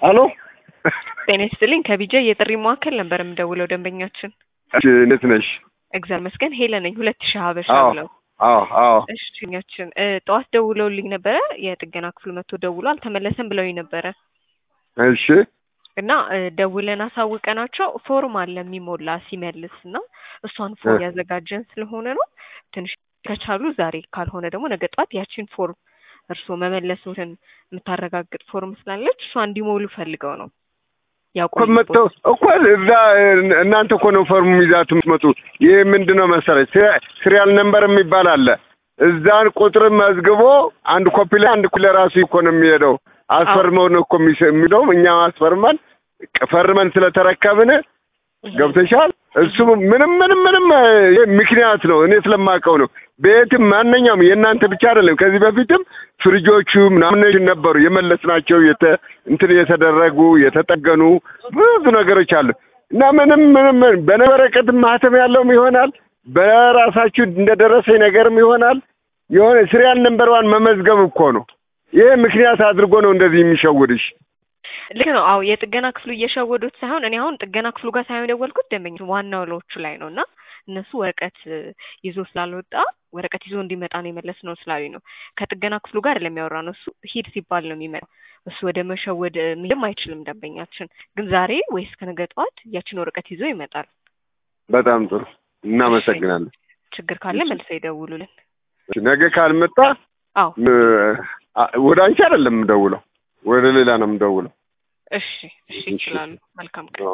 አሎ ጤና ይስጥልኝ ከቢጃ የጥሪ ማዕከል ነበር የምደውለው ደንበኛችን እሺ፣ እንዴት ነሽ? እግዚአብሔር ይመስገን ሄለን ነኝ ሁለት ሺህ ሀበሻ አዎ ብለው አዎ አዎ እሺ ኛችን ጠዋት ደውለውልኝ ነበረ የጥገና ክፍሉ መጥቶ ደውሎ አልተመለሰም ብለውኝ ነበረ እሺ እና እ፣ ደውለን አሳውቀናቸው ፎርም አለ የሚሞላ ሲመልስ እና እሷን ፎርም እ። ያዘጋጀን ስለሆነ ነው ትንሽ ከቻሉ ዛሬ ካልሆነ ደግሞ ነገ ጠዋት ያቺን ፎርም እርስዎ መመለሱትን የምታረጋግጥ ፎርም ስላለች እሷ እንዲሞሉ ፈልገው ነው እኮ ያቆዩ መጥተው እኮ እዛ እ- እናንተ እኮ ነው ፈርሙ ይዛት የምትመጡ። ይህ ምንድን ነው መሰለሽ ሲሪያ- ሲሪያል ነምበር የሚባል አለ። እዛን ቁጥር መዝግቦ አንድ ኮፒ ላይ አንድ ኮፒ ለራሱ እኮ ነው የሚሄደው። አስፈርመው ነው እኮ የሚስ- የሚለው እኛ አስፈርመን ፈርመን ስለተረከብን ገብተሻል። እሱ ምንም ምንም ምንም እ፣ ይሄ ምክንያት ነው እኔ ስለማውቀው ነው። ቤትም ማንኛውም የእናንተ ብቻ አይደለም። ከዚህ በፊትም ፍሪጆቹ ምናምን ነበሩ የመለስናቸው የተ እንትን የተደረጉ የተጠገኑ ብዙ ነገሮች አሉ እና ምንም ምንም በነበረቀት ማህተም ያለውም ይሆናል በራሳችሁ እንደደረሰኝ ነገርም ይሆናል የሆነ ሲሪያል ነምበርዋን መመዝገብ እኮ ነው። ይሄ ምክንያት አድርጎ ነው እንደዚህ የሚሸውድሽ። ልክ ነው። አዎ የጥገና ክፍሉ እየሸወዱት ሳይሆን እኔ አሁን ጥገና ክፍሉ ጋር ሳይሆን የደወልኩት ደንበኞች ዋናው ሎቹ ላይ ነው እና እነሱ ወረቀት እ፣ ይዞ ስላልወጣ ወረቀት ይዞ እንዲመጣ ነው የመለስ ነው ስላሉኝ ነው። ከጥገና ክፍሉ ጋር ለሚያወራ ነው እሱ ሂድ ሲባል ነው የሚመጣው። እሱ ወደ መሸወድ እ፣ መሄድም አይችልም። ደንበኛችን ግን ዛሬ ወይስ ከነገ ጠዋት ያችን ወረቀት ይዞ ይመጣል። በጣም ጥሩ እናመሰግናለን። ችግር ካለ እሺ። መልሰው ይደውሉልን። ነገ ካልመጣ አዎ እ፣ አ- ወደ አንቺ አይደለም የምደውለው ወደ ሌላ ነው የምደውለው። እሺ፣ እሺ እሺ። ይችላሉ። መልካም ቀን።